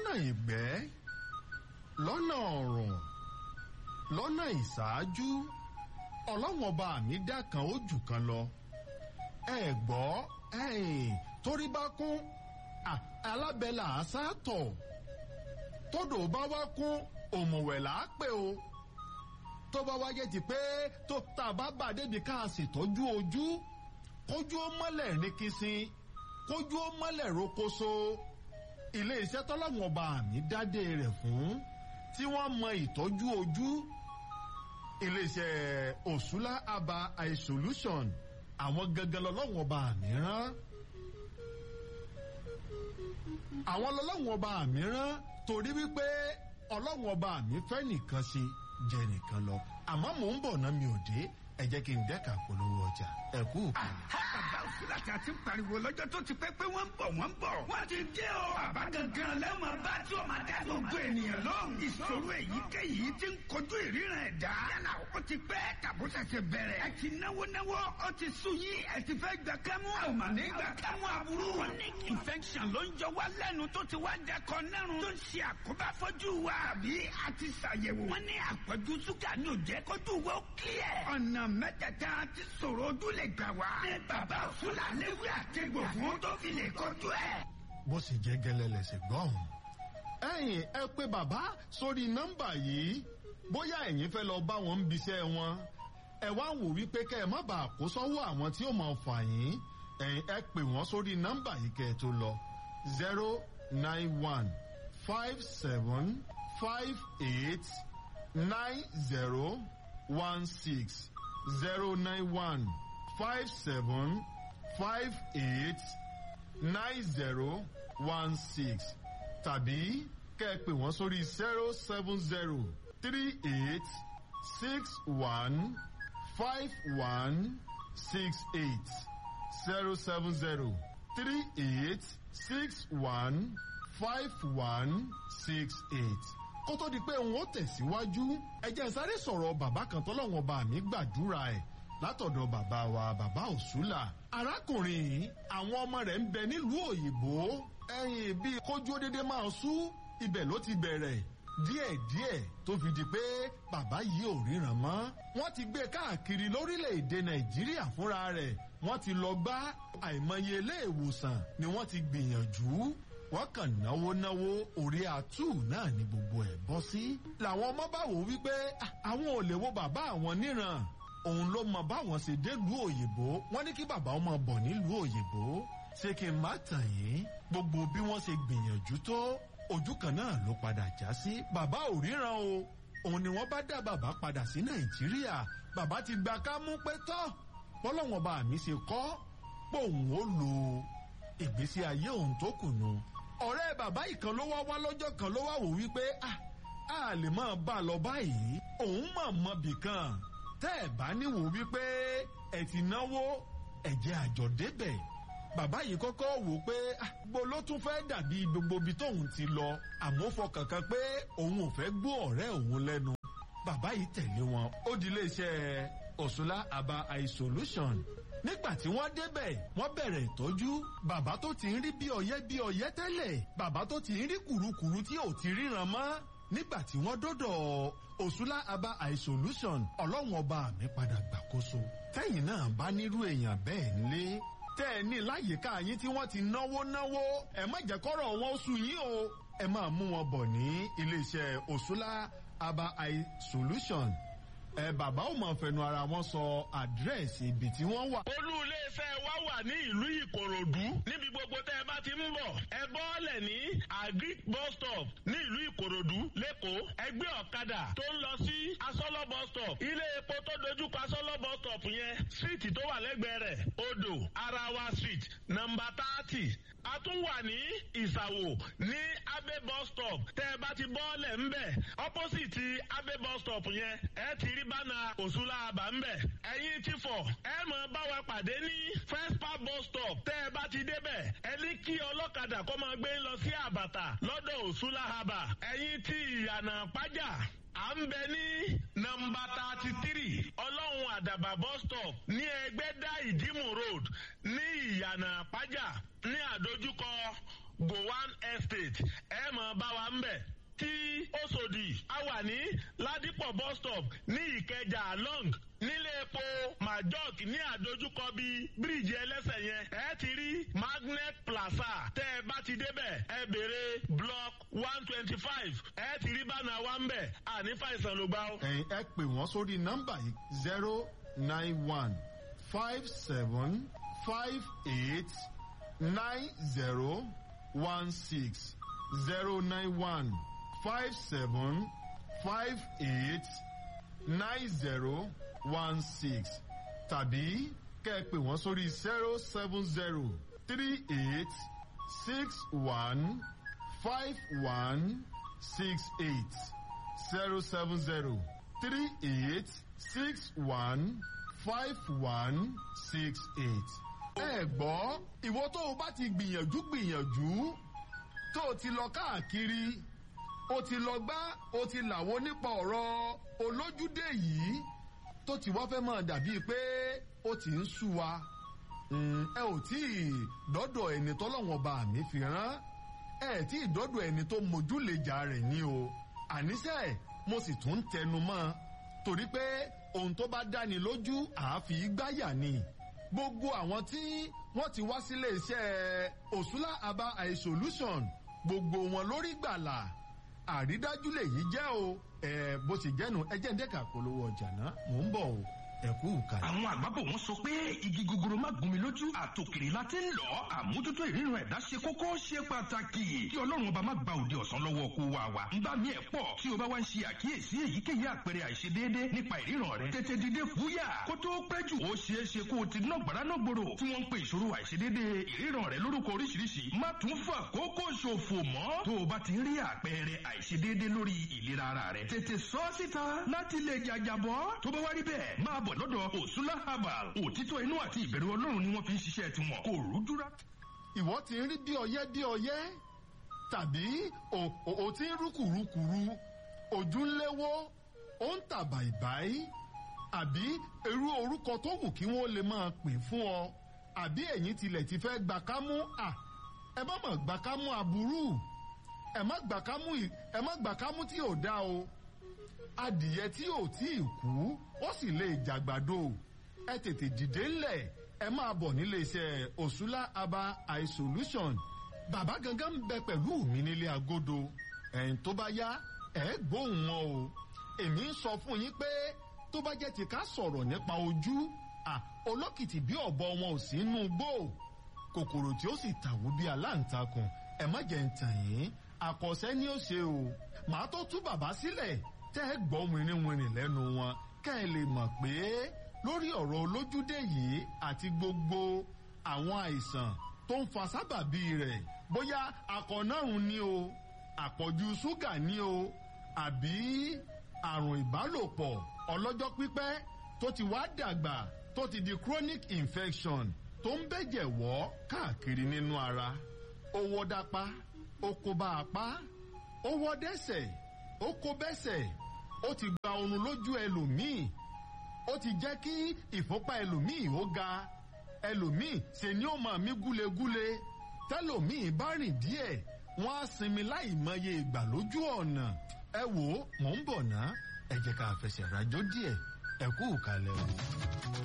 lọ́nà ìgbẹ́ lọ́nà ọ̀rùn lọ́nà ìṣáájú ọlọ́wọ́n ọba mi dá kan ó jù kan lọ ẹ gbọ́ ẹ̀yìn torí bá kún alábẹ́là àṣàtọ̀ tódò bá wá kún òmùwẹ̀ là á pè o tó bá wáyé ti pé tó tá a bá bà débi ká a ṣètọ́jú ojú kójú ó mọ́lẹ̀ ní kìsìn kójú ó mọ́lẹ̀ rokoṣo ilé iṣẹ́ tọ́lọ́wọ́n ọba mi dádé rẹ̀ fún tí wọ́n mọ ìtọ́jú ojú iléeṣẹ́ òṣùlá aba eye solution àwọn gangan lọ́lọ́wọ́n ọba mi rán àwọn lọ́lọ́wọ́n ọba mi rán torí wípé ọlọ́wọ́n ọba mi fẹ́ nìkan ṣe jẹ nìkan lọ àmọ́ mò ń bọ̀ náà mi ò dé ẹ jẹ́ kí n dẹ́ka polówó ọjà ẹ kú. bàbá òsínlá tí a ti ń pariwo lọ́jọ́ tó ti pẹ́ pé wọ́n ń bọ̀ wọ́n ń bọ̀. wọ́n ti dé o. bàbá gangan lẹ́wọ̀n bá tí o máa dá gbogbo ènìyàn lóhùn. ìṣòro èyíkéyìí ti ń kojú ìríran ẹ̀dá. yálà ó ti pẹ́ tàbó ṣẹ̀ṣẹ̀ bẹ̀rẹ̀. ẹ ti náwó náwó ó ti sùn yín ẹ ti fẹ́ gbà kámú. a ò mà ní gbà kámú aburú. chronic infection ló ń jọ wá lẹ́nu tó ti wá dẹkọ nẹ́rùn. tó ń ṣe àkóbá fọ́jú wa. àbí a ti ṣàyẹ̀wò. wọ́n ní àpọ̀jù ṣúgà ní òjẹ́ kójú wo clear. ọ̀nà mẹ́tẹ̀ẹ̀ta ti sọ̀rọ̀ ojú lè gbà wá. ní bàbá òṣùlà léwé àtẹ̀gbò fún tó fi lè kojú ẹ̀. bó sì jẹ́ gẹ́lẹ́ lẹ́sẹ̀ gbọ́n. ẹ̀yin ẹ pé bàbá sórí nọ́mbà yìí bóyá ẹ̀yin fẹ́ lọ bá wọn ń biṣẹ́ wọn ẹ wá wò wípé kẹ́ ẹ má bàa kó sọ́wọ́ àwọn tí ó máa fà yín ẹ̀yin ẹ pè wọ́n sórí nọ́mbà yìí kẹ́ ẹ tó lọ zero nine one five seven five eight nine zero one six zero nine one five seven five eight nine zero one six tàbí kẹ́ ẹ pè wọ́n sórí zero seven zero three eight six one five one six eight zero seven zero three eight six one five one six eight kó tó di pé òun ó tẹ̀síwájú ẹ jẹ́ n sáré sọ̀rọ̀ bàbá kan tọ́lọ́wọ́n bá mi gbàdúrà ẹ̀ látọ̀dọ̀ bàbá wa bàbá òṣùlà. arákùnrin yìí àwọn ọmọ rẹ̀ ń bẹ nílùú òyìnbó ẹ̀yìn bíi kójú dédé máa sú ibẹ̀ ló ti bẹ̀rẹ̀ díẹ̀díẹ̀ tó fi di pé bàbá yìí ò ríran mọ́. wọ́n ti gbé káàkiri lórílẹ̀‐èdè nàìjíríà fúnra rẹ̀ wọ́n ti lọ gbá àìmọye ilé ìwòsàn ni wọ́n ti gbìyànjú wọ́n kàn náwó náwó orí àtú náà ni gbogbo ẹ̀ bọ́ sí. làwọn ọmọ bá wò wípé àwọn ò lè wo bàbá àwọn níran òun ló mọ báwọn ṣe délùú òyìnbó wọ́n ní kí bàbá ọmọ bọ̀ nílùú òyìnbó ṣé kí n má tàn yín gbogbo bí wọ́n ṣe gbìyànjú tó ojú kan náà ló padà já sí bàbá ò ríran o òun ni wọ́n bá dá bàbá padà sí nàìjíríà bàbá ti gba ká mú pé tọ́ bọ́lọ́wọ́n bá mi ṣe kọ́ pé òun ó lo ìgbésí ayé òun tó kù nù ọ̀rẹ́ bàbá ìkan ló wá wá lọ́jọ́ kan ló wá wò wípé a lè máa bá a lọ báyìí òun mọ̀ mọ́ bìkan tẹ́ ẹ̀ bá níwò wípé ẹ̀ ti náwó ẹ̀jẹ̀ àjọ débẹ̀ bàbá yìí kọ́kọ́ wò pé gbo ló tún fẹ́ dàbí gbogbo ibi tóun ti lọ àmọ́ fọkàn kan pé òun ò fẹ́ gbọ́ ọ̀rẹ́ òun lẹ́nu bàbá yìí tẹ̀lé wọn ó di iléeṣẹ́ òṣùlá aba eye solution nígbà tí wọ́n débẹ̀ wọ́n bẹ̀rẹ̀ ìtọ́jú bàbá tó ti ń rí bí ọyẹ́ bí ọyẹ́ tẹ́lẹ̀ bàbá tó ti ń rí kùrukùru tí ò ti ríran mọ́ nígbà tí wọ́n dọ́dọ̀ òṣùlá aba eye solution ọlọ́run ọba mi padà gbàkóso tẹ́yìn náà bá nírú èèyàn bẹ́ẹ̀ nílé tẹ́ ẹ ní láyìíká yín tí wọ́n ti náwó náwó ẹ má jẹ́ kọ́rọ̀ wọn ó sú yín o ẹ máa mú wọn bọ̀ ní iléeṣẹ́ òṣùlá aba eye solution ẹ bàbá ò mọ̀ fẹnu ara wọn sọ àdírẹ́sì ibi tí wọ́n wà. olú iléeṣẹ́ wa wà ní ìlú ìkòròdú níbi gbogbo tẹ́ ẹ bá ti ń bọ̀ ẹ bọ́ọ̀lẹ̀ ní agric bus stop ní ìlú ìkòròdú lẹ́kọ̀ọ́ ẹgbẹ́ ọ̀kadà tó ń lọ sí asọ́lọ́ bus stop ilé epo tó dojúkọ asọ́lọ́ bus stop yẹn street tó wà lẹ́gbẹ̀ẹ́ rẹ̀ odò arawa street nọmba thirty a tún wà ní ìsàwò ní abe bus stop tẹ́ ẹ bá ti bọ́ọ̀lẹ̀ ńbẹ̀ opposite abe bus stop yẹn ẹ ti rí bánà òṣùlá àbá ńbẹ̀ ẹ̀yin ti fọ̀ ẹ mọ̀ bá wa pàdé ní first park bus stop tẹ́ ẹ bá ti débẹ̀ ẹ ní kí ọlọ́kadà kó máa gbé lọ sí àbàtà lọ́dọ̀ òṣùlá àbà ẹ̀yin ti ìyànà pàjá à ń bẹ ní nọmba thirty three ọlọ́run àdàbà bus stop ní ẹgbẹ́dá ìdímù road ní ìyànà pàjá ní àdójúkọ gowan estate ẹ mọ̀ bá wa ń bẹ̀ tí Òṣòdì a wà ní Ládìpọ̀ bus stop ní Ìkẹjà long nílé epo majok ní àdójúkọ bíi bíríìjì ẹlẹ́sẹ̀ yẹn ẹ ti rí magnet plaza tẹ́ ẹ bá ti débẹ̀ ẹ béèrè block one twenty five ẹ ti rí bánà wa ń bẹ̀ àní fàìsàn ló gbà ó. ẹ̀yin ẹ pè wọ́n sórí nọ́mbà yìí zero nine one five seven five eight nine zero one six zero nine one five seven five eight nine zero one six tàbí kẹ́ ẹ pè wọ́n sórí zero seven zero three eight six one five one six eight zero seven zero three eight six one five one six eight. ẹ gbọ́ ìwọ tó o bá ti gbìyànjú gbìyànjú tó o ti lọ káàkiri o ti lọ gbá o ti làwọn nípa ọ̀rọ̀ olójúdé yìí tó ti wá fẹ́ máa dàbíi pé ó ti ń sú wa ẹ ò tí ì dọ́dọ̀ ẹni tọ́lọ́wọ́n bá mi fi rán ẹ tí ì dọ́dọ̀ ẹni tó mójúlejà rẹ̀ ní o àníṣe mo sì tún tẹnu mọ́ torí pé ohun tó bá dáni lójú àáfi gbáyà ni gbogbo àwọn tí wọ́n ti wá sílé iṣẹ́ òṣùlá aba eye solution gbogbo wọn lórí gbàlà àrídájú lèyí jẹ́ o ẹ bó ṣe jẹ́nu ẹ jẹ́ ń dẹ́ka polówó ọjà náà mò ń bọ̀ o ẹ kú ìkàlẹ̀. àwọn àgbàbọ̀ wọn sọ pé igi gogoro má gún mi lójú àtòkèrè la ti ń lọ àmójútó ìríran ẹ̀dá ṣe kókó ṣe pàtàkì kí ọlọ́run ọba má gba òde ọ̀sán lọ́wọ́ kó wa wa ń bá mi ẹ̀ pọ̀ tí o bá wá ń ṣe àkíyèsí èyíkéyìí àpẹẹrẹ àìṣedéédé nípa ìríran rẹ tètè dìde fúyà kó tó pẹ́ jù ó ṣeé ṣe kó o ti ná gbàrà náà gbòòrò tí wọ́n ń pe ìṣòro àìṣedéédé ìríran rẹ lórúkọ oríṣiríṣi má tún fà kókó ṣòfò mọ́ tó o bá ti rí àpẹẹrẹ àìṣedéédé lórí ìlera ara rẹ tètè sọ síta láti lè jàjàbọ́ tó bá wá rí bẹ́ẹ̀ máa bọ̀ lọ́dọ̀ òsúlá herbal òtítọ́ inú àti ìbẹ̀rù ọlọ́run ni wọ́n fi ń ṣiṣẹ́ tiwọn kò rújúra. ìwọ ti ń rí bí ọyẹ́ bí ọyẹ́ tàbí o ti ń rúkùrúkùrú ojú ń léwó ó ń tà bàìbàì àbí irú orúkọ tó wù kí wọ́n lè máa pè fún ọ àbí ẹ̀yin tilẹ̀ ti fẹ́ gbà kámú à ẹ má mọ̀ gbà kámú aburú ẹ má gbà kámú ẹ má gbà kámú tí ò dá o adìyẹ tí ò tí ì kú ó sì lè jàgbàdo ẹ tètè dìde ńlẹ̀ ẹ máa bọ̀ nílé iṣẹ́ òṣùlá aba eye solution bàbá gangan ń bẹ pẹ̀lú mi nílé agodo ẹ̀yìn tó bá yá ẹ gbóhùn wọn o èmi ń sọ fún yín pé tó bá jẹ́ ti ká sọ̀rọ̀ nípa ojú à olókìtì bí ọ̀bọ wọn ò sí inú gbó kòkòrò tí ó sì tàwó bí aláǹtakùn ẹ má jẹ́ ń tàn yín àkọsẹ́ ni ó ṣe o màá tó tú bàbá sílẹ̀ tẹ́ ẹ gbọ́ wìnrìnwìnrìn lẹ́nu wọn kẹ́ ẹ lè mọ̀ pé lórí ọ̀rọ̀ olójúdé yìí àti gbogbo àwọn àìsàn tó ń fa sábàbí rẹ̀ bóyá akọ̀nàrùn ni o àpọ̀jù ṣúgà ni o àbí àrùn ìbálòpọ̀ ọlọ́jọ́ pípẹ́ tó ti wá dàgbà tó ti di chronic infection tó ń bẹ̀jẹ̀ wọ́ káàkiri nínú ara ó wọ́ dápá ó kó bá apá ó wọ́ dẹ́sẹ̀ ó kó bẹ́sẹ̀ ó ti gba oorun lójú ẹlòmíì ó ti jẹ́ kí ìfúnpá ẹlòmíì ó ga ẹlòmíì ṣe ni ó máa mí gúlegúle tẹlòmíì bá rìn díẹ̀ wọ́n á sinmi láì mọye ìgbà lójú ọ̀nà ẹ wò ó mò ń bọ̀ ná ẹ jẹ́ ká fẹsẹ̀ rajó díẹ̀ ẹ kú ìkàlẹ̀ o.